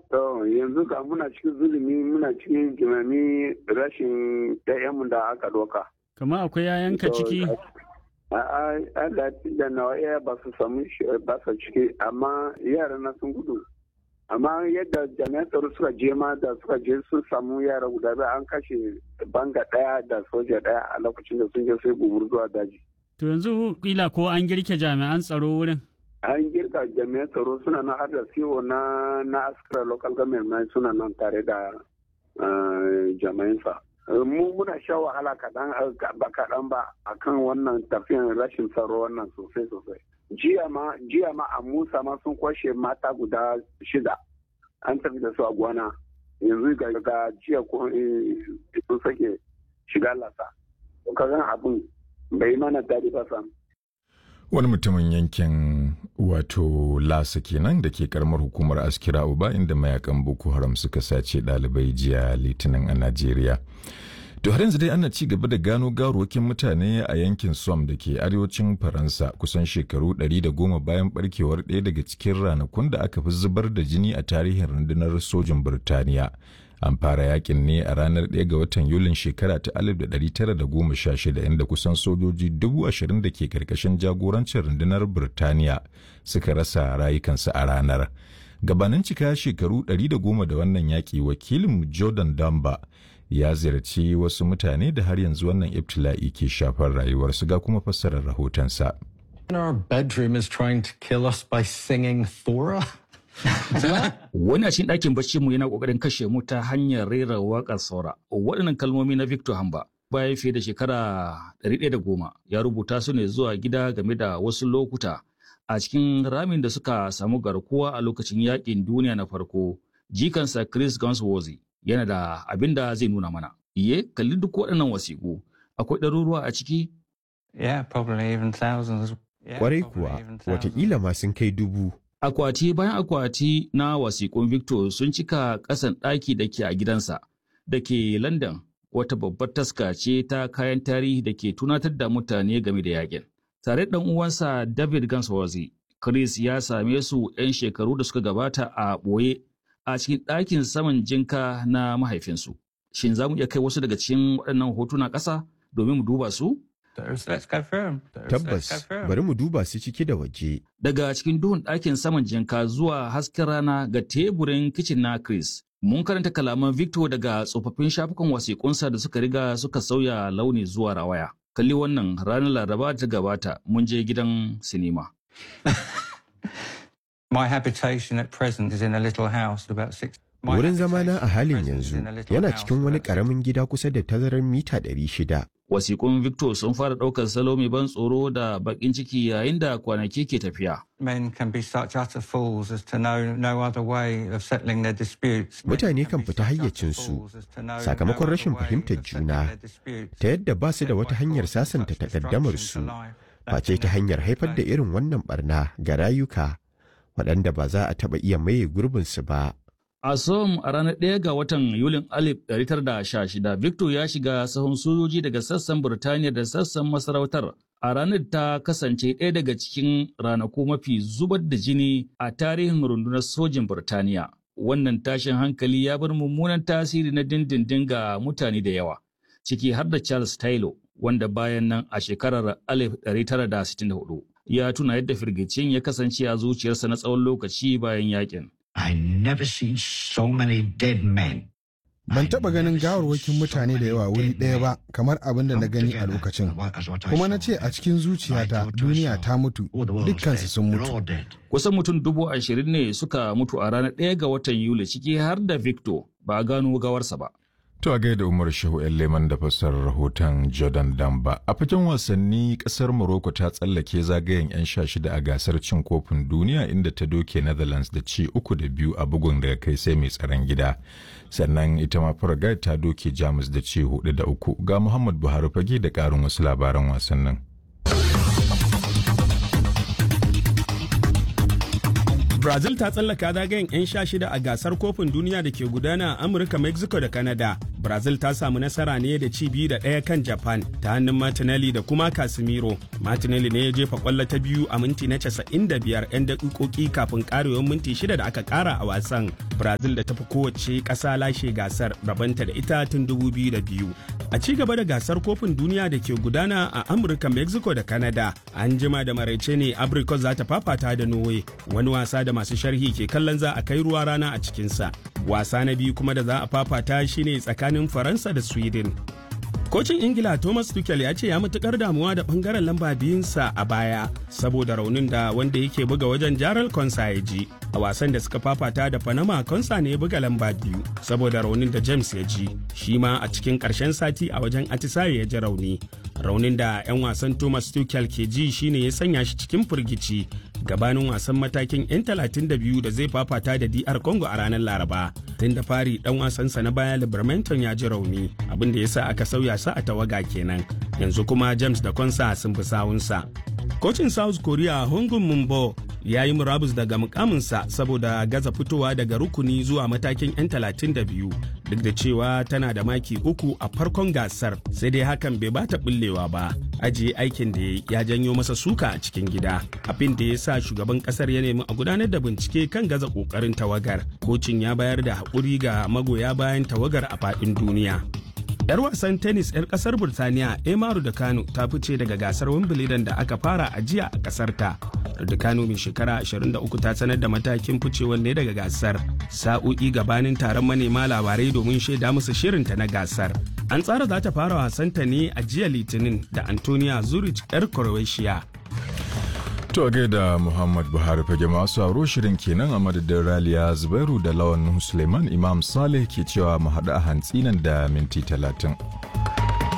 To yanzu ga muna cikin zulumi muna cikin jimami rashin ɗayanmu da aka doka. Kama akwai yayanka ciki? A'a, Allah da nawa iya ba su samu ba su ciki amma yara na sun gudu. Amma yadda jami'an tsaro suka je ma da suka je sun samu yara guda biyu an kashe banga ɗaya da soja ɗaya a lokacin da sun je sai gumur zuwa daji. To yanzu kila ko an girke jami'an tsaro wurin? An girka jami'an tsaro suna nan har da CEO na na askara local government suna nan tare da jami'ansa. mu muna sha wahala kaɗan ba kaɗan ba akan wannan tafiyan rashin tsaro wannan sosai sosai jiya ma jiya ma a musa ma sun kwashe mata guda shida an tafi da su a gwana yanzu ga jiya sun sake shiga lasa kagan abin bai mana daɗi ba sam wani mutumin yankin wato lasa kenan da ke karamar hukumar askira uba inda mayakan boko haram suka sace ɗalibai jiya litinin a najeriya to har yanzu dai ana ci gaba da gano gawarwakin mutane a yankin som da ke arewacin faransa kusan shekaru 110 bayan barkewar ɗaya daga cikin ranakun da aka fi zubar da jini a tarihin rundunar sojin birtaniya an fara yakin ne a ranar 1 ga watan yulin shekara ta 1916 inda kusan sojoji dubu ashirin da ke karkashin jagorancin rundunar birtaniya suka rasa rayukansu a ranar gabanin cika shekaru 110 da wannan yaki wakilin jordan damba ya ziyarci wasu mutane da har yanzu wannan ibtila'i ke shafar rayuwarsu ga kuma fassarar rahotonsa. Our bedroom is trying to kill us by singing Thora. Wani a cikin ɗakin bacci mu yana ƙoƙarin kashe mu ta hanyar rera waƙar saura. Waɗannan kalmomi na Victor Hamba bayan fiye da shekara ɗari da goma ya rubuta su ne zuwa gida game da wasu lokuta a cikin ramin da suka samu garkuwa a lokacin yaƙin duniya na farko. Jikansa Chris Gunsworthy yana da abin da zai nuna mana. Iye, kalli duk waɗannan wasiƙu. Akwai ɗaruruwa a ciki? Yeah, probably even thousands. Kwarai kuwa, watakila ma sun kai dubu. Akwati bayan akwati na wasiƙun Victor sun cika ƙasan ɗaki da ke a gidansa da ke London wata babbar taska ce ta kayan tarihi da ke tunatar da mutane game da yakin. Tare da uwansa David Gansworthy, Chris ya same su 'yan shekaru da suka gabata a ɓoye a cikin ɗakin saman jinka na mahaifinsu. Shin za mu iya kai wasu daga cikin waɗannan hotuna ƙasa domin mu duba su? Tabbas, bari mu duba su ciki da waje. Daga cikin duhun ɗakin saman jinka zuwa hasken rana ga teburin kicin na Chris. Mun karanta kalaman Victor daga tsofaffin shafukan wasiƙunsa da suka riga suka sauya launi zuwa rawaya. Kalli wannan ranar Laraba ta gabata mun je gidan sinima. My habitation at present is in a little house about six. Wurin zamana a halin yanzu yana cikin wani ƙaramin gida kusa da tazarar mita ɗari shida. Wasiƙun Victor sun fara ɗaukar salo mai ban tsoro da baƙin ciki yayin da kwanaki ke tafiya. Men can be such utter fools as to know no other way of settling their disputes. Mutane kan fita hayyacinsu sakamakon rashin fahimtar juna ta yadda ba su da wata hanyar sasanta takaddamarsu face ta hanyar haifar da irin wannan barna ga rayuka waɗanda ba za a taɓa iya maye gurbinsu ba. A Som a ranar ɗaya ga watan Yulin 1916, Victor ya shiga sahun sojoji daga sassan Burtaniya da sassan masarautar. A ranar ta kasance ɗaya daga cikin ranaku mafi zubar da jini a tarihin rundunar sojin Burtaniya. Wannan tashin hankali ya bar mummunan tasiri na dindindin ga mutane da yawa, ciki har da Charles Taylor, wanda bayan nan a shekarar 1964 ya tuna yadda firgicin ya kasance a zuciyarsa na tsawon lokaci bayan yakin. I never seen so many dead men. Ban taɓa ganin gawarwakin mutane da yawa wuri ɗaya ba kamar abin da na gani a lokacin. Kuma na ce a cikin zuciyata duniya ta mutu, dukkansu sun mutu. Kusan mutum dubu ashirin ne suka mutu a ranar ɗaya ga watan Yuli ciki har da Victor ba a gano gawarsa ba. To a gaida Umar Shehu ‘yan Leman da fassarar rahoton Jordan Damba. A fagen wasanni kasar Morocco ta tsallake zagayen 'yan sha shida a gasar cin kofin duniya inda ta doke Netherlands da ci uku da biyu a bugun daga kai sai mai tsaron gida. Sannan ita ma Paraguay ta doke Jamus da ci hudu da uku. Ga Muhammad Buhari fage da ƙarin wasu labaran wasannin. Brazil ta tsallaka zagayen 'yan sha shida a gasar kofin duniya da ke gudana a Amurka, Mexico da Canada brazil ta samu nasara ne da ci biyu da ɗaya kan japan ta hannun martinelli da kuma casemiro martinelli ne ya jefa kwallo ta biyu a minti na 95 'yan daƙiƙoƙi kafin ƙarewar minti shida da aka ƙara a wasan brazil da tafi kowace ƙasa lashe gasar rabanta da ita tun 2002 a ci gaba da gasar kofin duniya da ke gudana a amurka mexico da canada an jima da maraice ne abricot za ta fafata da norway wani wasa da masu sharhi ke kallon za a kai ruwa rana a cikinsa wasa na biyu kuma da za a fafata shine tsakanin faransa da sweden kocin ingila thomas tuchel ya ce ya matukar damuwa da bangaren lamba biyunsa a baya saboda raunin da wanda yake buga wajen jaral konsa ya ji a wasan da suka fafata da panama konsa ne ya buga lamba biyu saboda raunin da james ya ji shi ma a cikin karshen sati a wajen atisaye ya ji rauni raunin da 'yan wasan thomas tuchel ke ji shine ya sanya shi cikin firgici gabanin wasan matakin 'yan 32 da zai fafata da DR Congo a ranar Laraba. Tun da fari dan wasansa na baya Libermanton ya ji rauni, abin da ya sa aka sauya sa a tawaga kenan. Yanzu kuma James da Konsa sun fi sawunsa. Kocin South Korea Hongun Mumbo ya yi murabus daga mukaminsa saboda gaza fitowa daga rukuni zuwa matakin 'yan 32 duk da cewa tana da maki uku a farkon gasar sai dai hakan bai bata bullewa ba ajiye aikin da ya janyo masa suka a cikin gida abin da ya sa shugaban kasar ya nemi a gudanar da bincike kan gaza kokarin tawagar kocin ya bayar da haƙuri ga magoya bayan tawagar a faɗin duniya 'yar wasan tennis 'yar kasar burtaniya emaru da kano ta fice daga gasar wimbledon da aka fara a jiya a kasar ta da kano mai shekara 23 ta sanar da matakin ficewar ne daga gasar sa'o'i gabanin taron manema labarai domin shaida musu shirinta na gasar an tsara za ta fara wasanta ne a jiya litinin da antonia zurich 'yar croatia To gaida Muhammad Buhari fage masu aro shirin kenan a madadin Raliya Zubairu da Lawan Suleiman Imam Saleh ke cewa mu haɗu a hantsi nan da minti talatin.